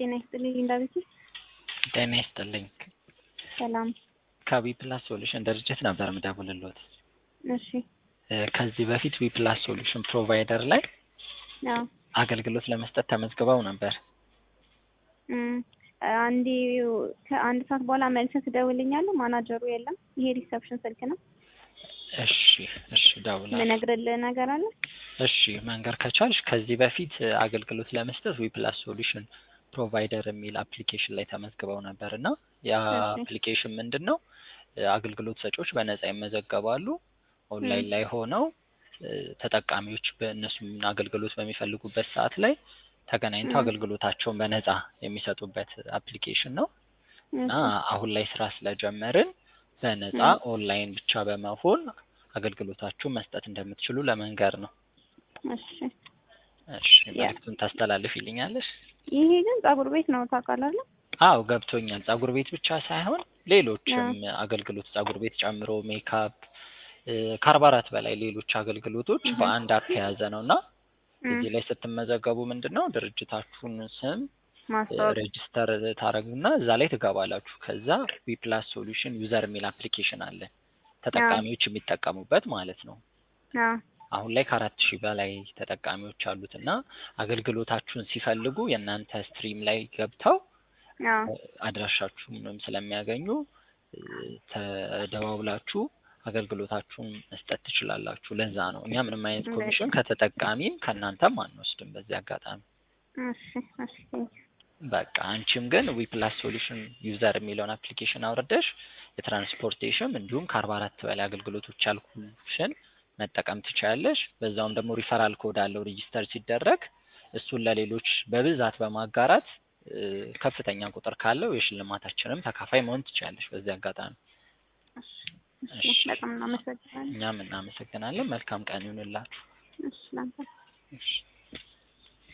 ጤና ይስጥልኝ እንዳቤት ጤና ይስጥልኝ። ሰላም። ከዊ ፕላስ ሶሉሽን ድርጅት ነበር የምደውልልዎት። እሺ እ ከዚህ በፊት ዊ ፕላስ ሶሉሽን ፕሮቫይደር ላይ አዎ አገልግሎት ለመስጠት ተመዝግበው ነበር። እም አንዴ ከአንድ ሰዓት በኋላ መልሰህ ትደውልኛለህ። ማናጀሩ የለም። ይሄ ሪሰፕሽን ስልክ ነው። እሺ እሺ እደውላለሁ። ምነግርልህ ነገር አለ። እሺ መንገር ከቻልሽ ከዚህ በፊት አገልግሎት ለመስጠት ዊ ፕላስ ሶሉሽን ፕሮቫይደር የሚል አፕሊኬሽን ላይ ተመዝግበው ነበር እና ያ እሺ። አፕሊኬሽን ምንድን ነው እ አገልግሎት ሰጪዎች በነፃ ይመዘገባሉ። ኦንላይን ላይ ሆነው እ ተጠቃሚዎች በእነሱም አገልግሎት በሚፈልጉበት ሰዓት ላይ ተገናኝተው እም። አገልግሎታቸውን በነፃ የሚሰጡበት አፕሊኬሽን ነው እና እሺ አሁን ላይ ስራ ስለጀመርን በነፃ እም። ኦንላይን ብቻ በመሆን አገልግሎታችሁን መስጠት እንደምትችሉ ለመንገር ነው። እሺ እሺ ያ መልዕክቱን ታስተላልፊልኛለሽ? ይሄ ግን ፀጉር ቤት ነው ታውቃለህ አይደል? አዎ ገብቶኛል። ፀጉር ቤት ብቻ ሳይሆን አዎ ሌሎችም አገልግሎት ፀጉር ቤት ጨምሮ ሜካፕ እ ከአርባ አራት በላይ ሌሎች አገልግሎቶች እህ በአንድ አፕ የያዘ ነው እና እም እዚህ ላይ ስትመዘገቡ ምንድን ነው ድርጅታችሁን ስም እ ማስታወቅ ሬጅስተር ታደርጉና እዛ ላይ ትገባላችሁ። ከዛ ዊ ፕላስ ሶሉሽን ዩዘር የሚል አፕሊኬሽን አለ አዎ ተጠቃሚዎች የሚጠቀሙበት ማለት ነው። አዎ አሁን ላይ ከአራት ሺህ በላይ ተጠቃሚዎች አሉት እና አገልግሎታችሁን ሲፈልጉ የእናንተ ስትሪም ላይ ገብተው አዎ እ አድራሻችሁንም ስለሚያገኙ እ ተደዋውላችሁ አገልግሎታችሁን መስጠት ትችላላችሁ። ለዛ ነው እኛ ምንም አይነት እንዴት ኮሚሽን ከተጠቃሚም ከእናንተም አንወስድም በዚህ አጋጣሚ። እሺ እሺ ቴንኪው በቃ አንቺም ግን ዊ ፕላስ ሶሉሽን ዩዘር የሚለውን አፕሊኬሽን አውርደሽ የትራንስፖርቴሽን እንዲሁም ከአርባ አራት በላይ አገልግሎቶች ያልኩሽን መጠቀም ትችያለሽ። በዛውም ደግሞ ሪፈራል ኮድ አለው ሪጂስተር ሲደረግ እሱን ለሌሎች በብዛት በማጋራት እ ከፍተኛ ቁጥር ካለው የሽልማታችንም ተካፋይ መሆን ትችያለሽ በዚህ አጋጣሚ። እሺ እሺ እሺ በጣም እናመሰግናለን። እኛም እናመሰግናለን። መልካም ቀን ይሁንላችሁ። እሺ ላንተ እሺ